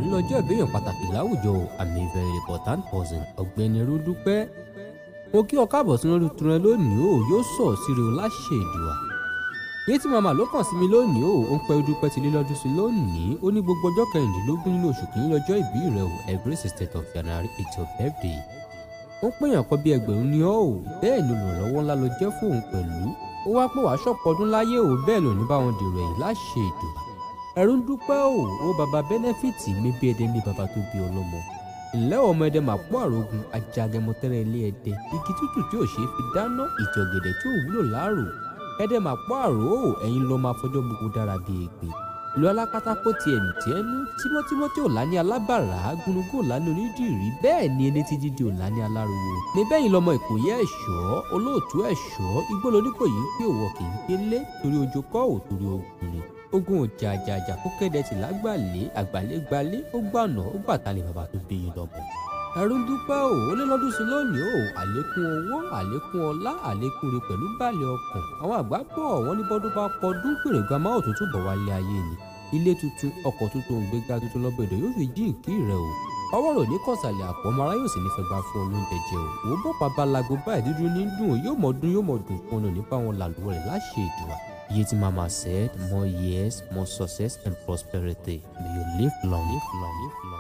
lọ́jọ́ ìbéèyàn pàtàkì láwùjọ àmì very important person ọ̀gbẹ́ni Rúdúpẹ́ mo kí ọ káàbọ̀ sínú orí tuntun rẹ lónìí o yóò sọ̀ síre o láṣẹ ìdùà yé tí màmá ló kàn sí mi lónìí o ó ń pẹ́ Dúpẹ́ ti lé lọ́dún sí lónìí ó ní gbogbo ọjọ́ kẹrìndínlógún nínú oṣù kìíní lọ́jọ́ ìbí rẹ o every sixteenth of January it's your birthday ó ń pèèyàn kan bí ẹgbẹ̀rún ni ọ́ o bẹ́ẹ̀ ni olùrànlọ́wọ́ ńlá ló jẹ́ fún òun pẹ̀lú ó wá pé wàá ṣọ̀pọ̀ ọdún láyé o bẹ́ẹ̀ ló ní bá wọn dèrò ẹ̀yìn láṣẹ ìdùà ẹ̀rù ń dúpẹ́ o ó baba bẹ́nẹ́fìtì mi bí ẹdẹ ní baba tó bí ọlọ́mọ ìlẹ́ ọmọ ẹdẹ máa pọ́ àrògùn ajagẹmọtẹ́rẹ́ ilé ẹdẹ igi tútù tí ò ṣeé fi dáná ìjọ̀gẹ̀dẹ̀ tí ò wúlò láàrò ẹdẹ máa pọ́ àrò o ẹ̀yin lọ́ máa fọjọ́ gbogbo dára bí ègbè ìlú alákátákó ti ẹ̀mí tí ẹnu tímọ́tímọ́ tí ò lá ní alábàrá gúnugún ò lá ní onídìrí bẹ́ẹ̀ ni ẹni tí dídì ò lá ní aláriwo níbẹ̀ yìí lọmọ ìkòyí ẹ̀ṣọ́ olóòtú ẹ̀ṣọ́ igbó lóníkòyí pé òwò kì í gbélé torí ojú kọ́ ò torí ogun ni ogun ọjà àjàjà kó kéde tì lágbàlẹ àgbàlẹ gbalẹ ó gbànà ó gbàtàlẹ bàbá tó bí yín lọmọ. ẹ̀rù ń dúpẹ́ o ó lé lọ́dún sí lónìí o àlékún owó àlékún ọlá àlékún rẹ̀ pẹ̀lú balẹ̀ ọkàn àwọn àgbà pọ̀ wọ́n ní bọ́dún bá pọ́dún pèrègùn amáwò tuntun bọ̀ wálé ayé ni ilé tuntun ọkọ̀ tuntun òǹgbẹ́gà tuntun lọ́bẹ̀dẹ̀ yóò fi jí ìkí rẹ̀ o ọwọ́ rò ní kọ̀sàlẹ̀ àpò ọmọ ara yóò sì ní fẹ́ gbà fún olóúnjẹ jẹ o wò ó bọ́ pàbàlago báyìí dúdú ní dùn yóò mọ̀ dún yóò mọ̀ dùn fún un nípa wọn làlùwẹ̀ rẹ̀ láṣẹ ìdùà Yeti Mama said, more years, more success and prosperity. May you live long, live long, live long.